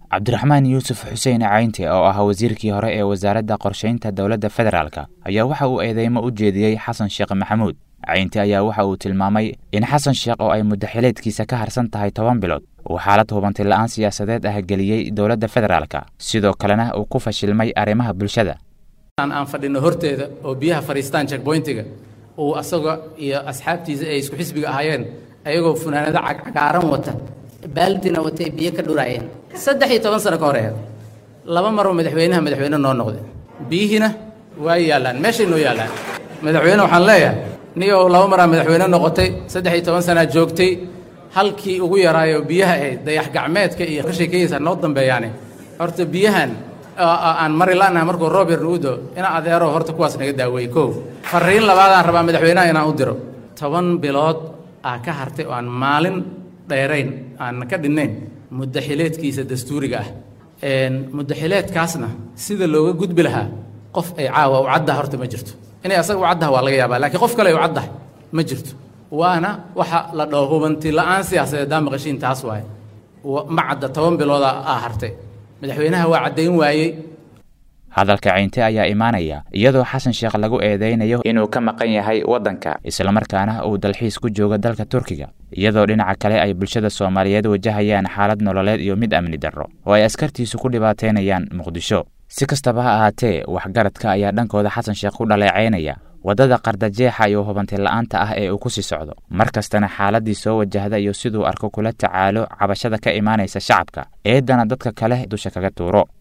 cabdiraxmaan yuusuf xuseen caynti oo ah wasiirkii hore ee wasaaradda qorshaynta dowladda federaalk ayaa waxa uu eedeymo u jeediyey xasan sheekh maxamuud caynti ayaa waxa uu tilmaamay in xasan sheekh oo ay muddaxileedkiisa ka harsan tahay toban bilood uu xaalad hubanti la'aan siyaasadeed ah geliyey dowladda federaalk sidoo kalena uu ku fashilmay arrimaha bulshada aan fadhino horteeda oo biyaha fadhiistaan checkboyntiga uu asaga iyo asxaabtiisa ay isku xisbiga ahaayeen ayagoo funaanado cagcagaaran wata baaldina watay biyo ka dhuraayeen saddex iyo toban sano ka horeeed laba maroo madaxweynaha madaxweyne noo noqday biyihiina waa yaallaan meeshay noo yaallaan madaxweyne waxaan leeyahay nigoo laba maraa madaxweyne noqotay saddex iyo toban sanaa joogtay halkii ugu yaraayo biyaha ahayd dayax gacmeedka iyo ka sheekayaysa noo dambeeyaane horta biyahan aan mari la'naha markuu roob yar nugu do ina adeero horta kuwaas naga daaweeyey kow farriin labaadaan rabaa madaxweynaha inaan u diro toban bilood aa ka hartay oo aan maalin dheerayn aan ka dhinnayn muddaxileedkiisa dastuuriga ah muddaxileedkaasna sida looga gudbi lahaa qof ay caawa u caddaha horta ma jirto inay asaga u caddaha waa laga yaabaa lakiin qof kale ay u caddahay ma jirto waana waxa la dhaho hubanti la'aan siyaasadeed daa maqashiin taas waaye ma cadda toban bilooda aa hartay madaxweynaha waa caddayn waayey hadalka caynte ayaa imaanaya iyadoo xasan sheekh lagu eedeynayo inuu ka maqan yahay waddanka islamarkaana uu dalxiis ku joogo dalka turkiga iyadoo dhinaca kale ay bulshada soomaaliyeed wajahayaan xaalad nololeed iyo mid amni darro oo ay askartiisu ku dhibaateynayaan muqdisho si kastaba ha ahaatee waxgaradka ayaa dhankooda xasan sheekh ku dhaleecaynaya waddada qardajeexa iyo hubanti la'aanta ah ee uu ku sii socdo mar kastana xaaladdii soo wajahda iyo siduu arko kula tacaalo cabashada ka imaanaysa shacabka eeddana dadka kale dusha kaga tuuro